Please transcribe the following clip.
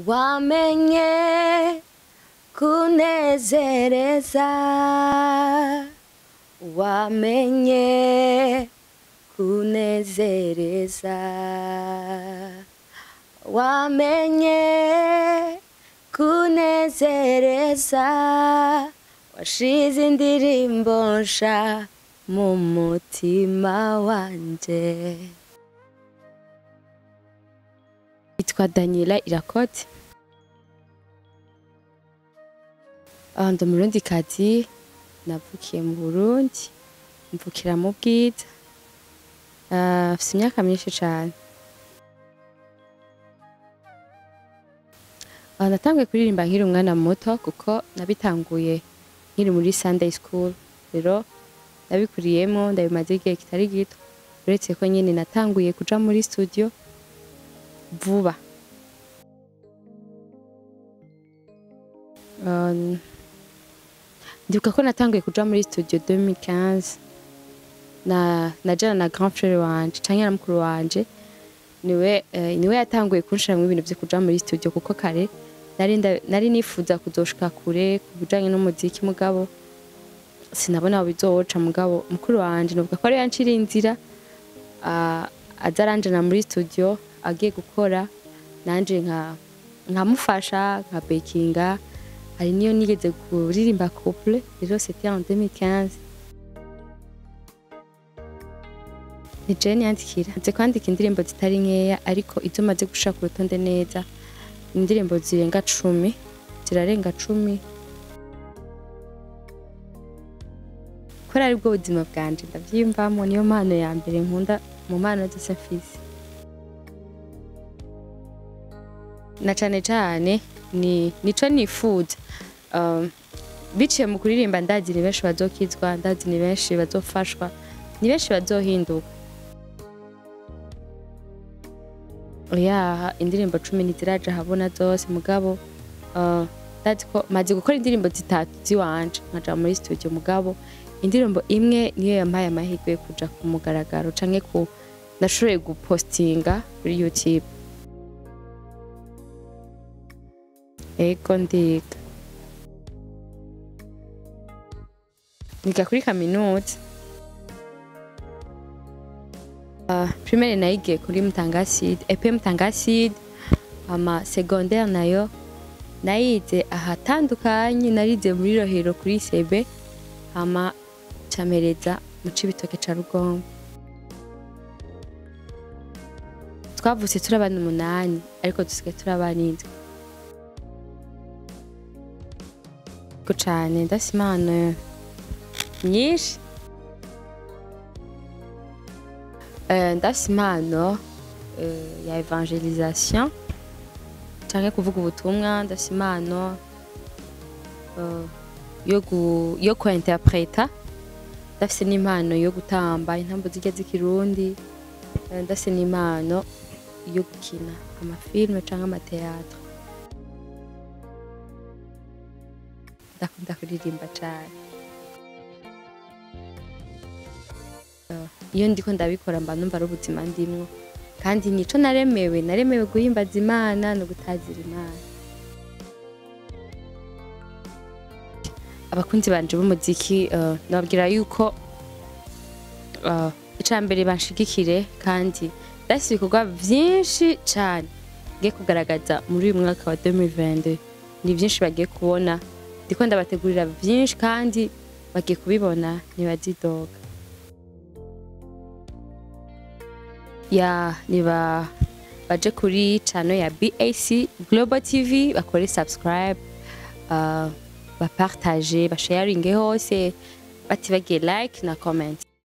wamenye kunezereza wamenye kunezereza wamenye kunezereza washize indirimbo nsha mu mutima wanje yitwa daniela irakote Ah, ndi umurundikazi navukiye mu burundi mvukira mu bwiza Ah, mfise imyaka myinshi cane Ah, natanguye kuririmba nkiri umwana muto kuko nabitanguye nkiri muri sunday school rero nabikuriyemo ndabimaze igihe kitari gito uretse ko nyine natanguye kuja muri studio vuba Um, ndibuka ko natanguye kuja muri studio 2015 na najana na grand frère wanje canke na mukuru wanje niwe eh, niwe yatanguye kunshiramwo ibintu vyo kuja muri studio kuko kare nari nda- nari nifuza kuzoshika kure ku bijanye n'umuziki mugabo sinabona aho bizoca mugabo mukuru wanje novuga ko ari yancira inzira ah, aza aranjana muri studio agiye gukora nanje nka nkamufasha nka bekinga hari niyo nigeze kuririmba couple rero c'était en 2015 ni Jane yandikira nze kwandika indirimbo zitari nkeya ariko izo maze gushaka ku rutonde neza indirimbo zirenga cumi zirarenga cumi kubera ari bwo buzima bwanje ndavyiyumvamo niyo mpano ya mbere nkunda mu mpano zose mfise na cane cane ni nico nifuza um, biciye mu kuririmba ndazi ni benshi bazokizwa ndazi ni benshi bazofashwa ni benshi bazohinduka oya indirimbo cumi ntiziraja habona zose mugabo uh, ndazi ko maze gukora indirimbo zitatu ziwanje nkaja muri studio mugabo indirimbo imwe niyo yampaye amahirwe yo kuja ku mugaragaro canke ku nashoboye gupostinga kuri youtube ego ndiga niga kuri kaminuza uh, primaire nayigiye kuri mutangaside epe mutangaside ama secondaire nayo nayize ahatandukanye narize muri rohero kuri sebe hama camereza mu cibitoke ca rugombo twavutse turi abana umunani ariko dusigaye turi abana indwi ko cane ndafise impano nyinshi Eh, ndafise impano eh, ya evangelisation canke kuvuga ubutumwa ndafise impano eh, yo gu- yo kuinterpreta ndafise n'impano yo gutamba intambo zirya z'ikirundi Eh, ndafise n'impano yo gukina amafilme canke amateatre ndakunda kuririmba cane Eh, iyo ndiko ndabikora mba numva ari ubuzima ndimwo kandi nico naremewe naremewe guhimbaza imana no gutazira imana abakunzi banje b'umuziki eh, nababwira yuko eh, ica mbere banshigikire kandi ndafise ibikorwa vyinshi cane ngiye kugaragaza muri uyu mwaka wa 2022 ni vyinshi bagiye kubona ndiko ndabategurira vyinshi kandi bagiye kubibona ntibazidoga ya niba baje kuri channel ya BAC Global TV bakore subscribe uh, bapartage basharinge hose batibagiye like na comment